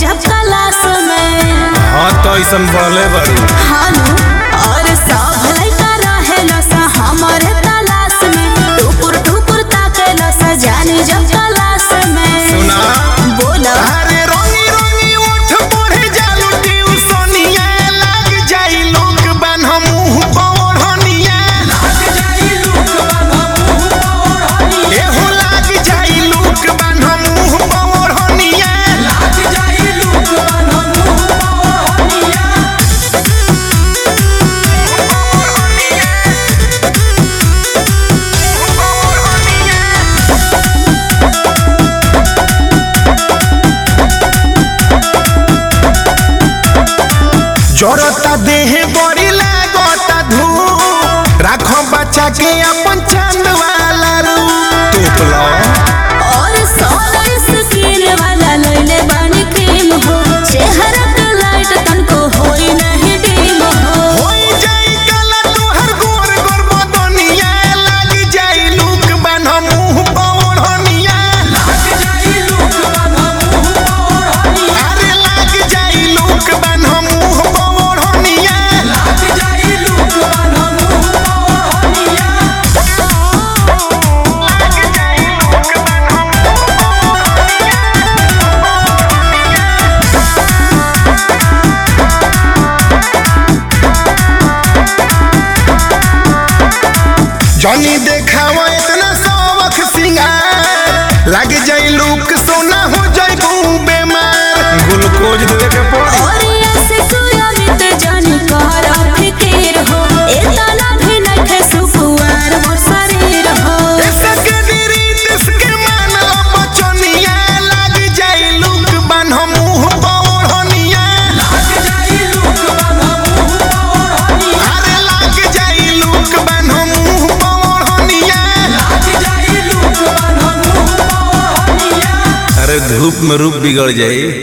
जब क्लास में हाँ तो ऐसन बढ़ले बड़ी हानु और सब लइका रहेला सा हमरे तलाश में टुकुर टुकुर ताकेला सा जानी जब क्लास में सुना बोला अरे रंगी रंगी ओठ पढ़े जालू ट्यूशनिया लाग जाई लोग बन मुंह पौड़निया एहो लाग जाई लोग बन मुंह पौड़निया जरता देह बड़ी लागता धूप राखो बच्चा के अपन चंद वाला रूप तोपला और सोलर स्किन वाला लइले बानी क्रीम हो चेहरा पे लाइट तनको होई नहीं डीम हो होई जाई काला तोहर गोर गोर बदनिया लाग जाई लूक बन मुंह पौड़निया अरे लाग जाई लूक बन मुंह पौड़निया जनी देखावा इतना सबक सिंगार लाग जाई लूक सोना हो जाई बेमार ग्लूकोज दे के पड़ी और ऐसे सुयमित जानी कर फिकीर हो एतना भी नखे सुकुआर मोर शरीर हो ऐसा के दिरी तिसके मानला बचनिया लाग जाई लूक बन मुंह पौड़निया अरे लाग जाई लूक बन मुंह पौड़निया अरे धूप में रूप बिगड़ जाई